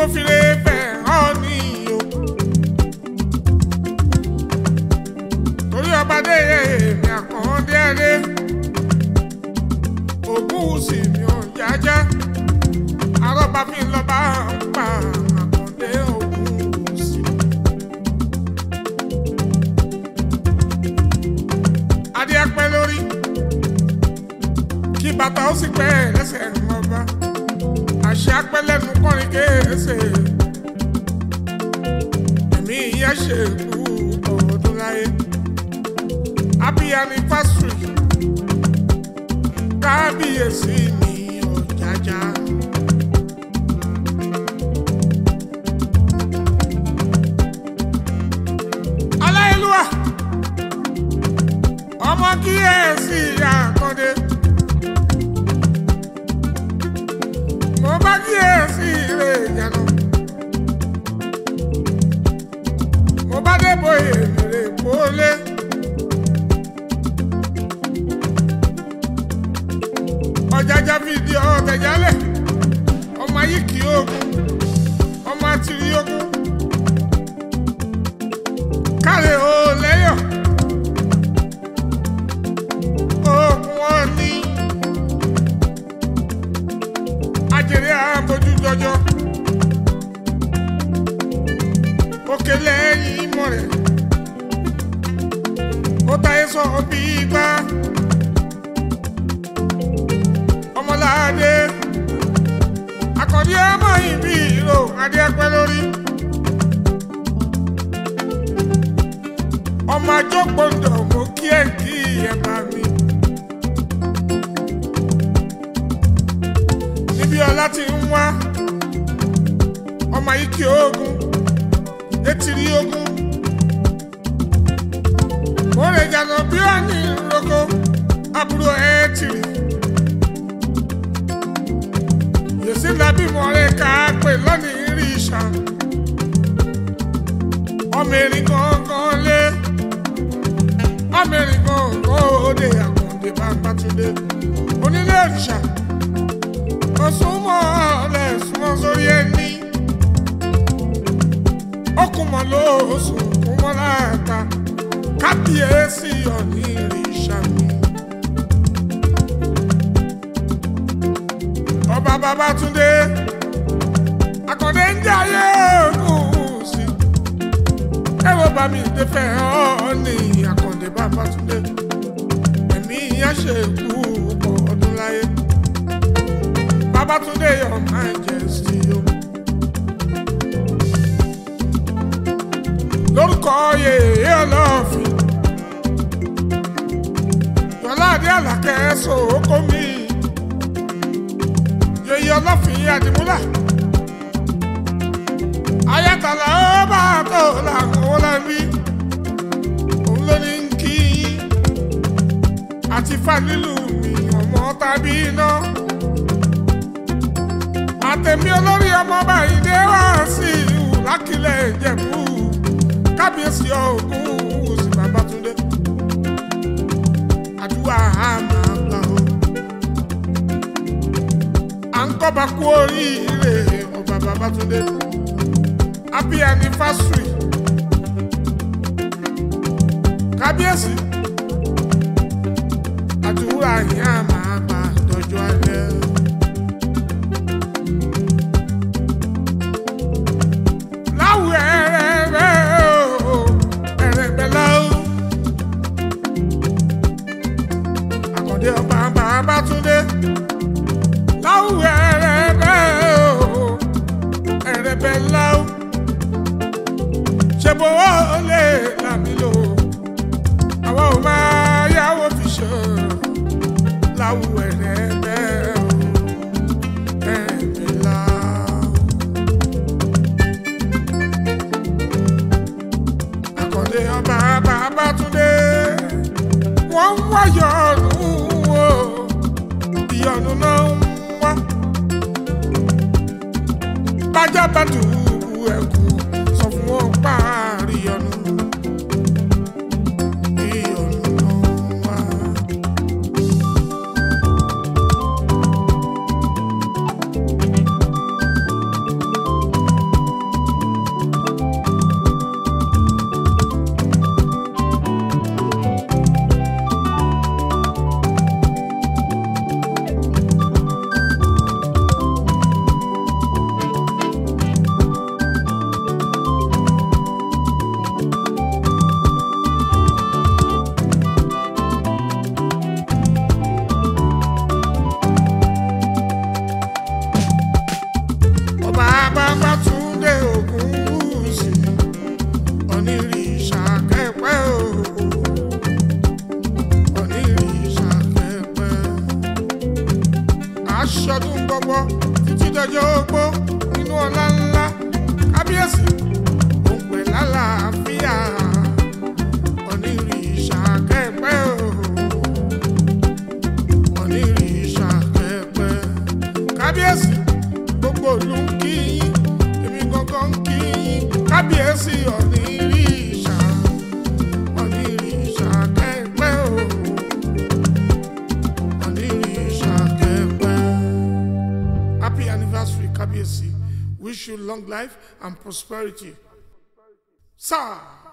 mo fi lè fẹ́ hàn ní o. torí ọba dé èmi àkàndé ẹlé ògùn sì mi ò jájá arọ́bà fi ń lọ bá ń pa àkàndé ògùn sí. adé apẹ́ lórí kí bàtà ó sì pẹ́ lẹ́sẹ̀ ọba àṣẹ apẹ́ lẹ́nu kọrin kéésè ẹ̀mí ìyá ṣe kú ọdún láyé happy anniversary kábíyèsí mi ọ̀jájá. aláìlúwà ọmọ kíyèsí àkàndé mo bá kíyèsí rè yànnà mo bá débò èrè kólé. ọ̀jájá fìdí ọ̀tẹ̀jálẹ̀ ọmọ ayé kì í ogun ọmọ àtìrí ogun kárẹ̀ ò lẹ́yọ̀ ogun wọn ní ajẹrẹ àbójú jọjọ òkè lẹ́yìn ìmọ̀ rẹ̀ ó táyé sọ bí gbá ọmọláadé akọ̀dí ọmọ ìbí ìró adé ẹpẹ lórí ọmọ àjọpọ̀ndọ̀ mo kí ẹ̀ kí ẹ̀ bá mi. níbi ọlá ti ń wá ọmọ yìí kí ogun etiri ogun mo lè jànà bí ó ní roko àbúrò ẹ̀ tìrì. yèsí nàbí mọ̀rẹ́ ká pè lónìí rí ìṣà ọmọ erin gangan lé ọmọ erin gangan òde àkàndé bàbátúndé onílé òrìṣà òsùnmọ́ ọ̀lẹ̀ súnmọ́ sórí ẹni ọkùnmọ̀ lóòsùn kúnmọ́ láàta kábíyèsí ọ̀ní ìrìṣà mi. ọba Babátúndé Àkàndé ń jẹ ayé ògùn sí ẹwọ bá mi dé fẹ ọ ní Àkàndé Babátúndé ẹ̀mí yẹn ṣe kú pọ̀ ọdún láyé Babátúndé your majesty o lórúkọ yèyé ọlọ́ọ̀fin yọlá adé àlàkẹ́ sòókó mi yèyé ọlọ́fin àdìmúlà ayatollah ó bá tó làwọn ọlọ́bí òun ló ní kí àti fàlílù mi ọmọ tàbí iná àtẹ̀mí olórí ọmọ báyìí dé wá sí ìhù lákìlẹ̀ ìjẹ̀bú kábíyèsí ọ̀gùn òsì Babátúndé àdúrà á máa gbà ó à ń kọ́ba kú oríire ọba Babátúndé happy anniversary kábíyèsí àdúrà yín á máa gbà dọjọ́ alẹ́. láwù ẹ̀rẹ̀rẹ̀ o ẹ̀rẹ̀gbẹ̀ láwù. Àkàndé ọba Babátúndé láwù ẹ̀rẹ̀rẹ̀ o ẹ̀rẹ̀gbẹ̀ láwù. ṣe bó o lè làmì lò àwọn ò máa yáwó fi ṣe láwù ẹ̀rẹ̀gbẹ̀ o ẹ̀rẹ̀gbẹ̀ láwù. Àkàndé ọba Babátúndé wọ́n ń wá yọ̀ọ̀nù o ìyọ̀nù náà ń wá bájá bá tù ẹ̀kú sọ fún wọn páàrí yọ̀nù ìyọ̀nù náà ń wá. aṣọdún gbọgbọ títí dọjọ́ ogbó nínú ọlá ńlá kábíyèsí òun pè lálàáfíà onírìṣà kẹpẹ o onírìṣà kẹpẹ kábíyèsí gbogbo ìlú ń kí yín èmi gangan ń kí yín kábíyèsí onírìṣà onírìṣà kẹpẹ o onírìṣà kẹpẹ. Happy anniversary, Kábíyèsí. Wish you long life and prosperity. Sir.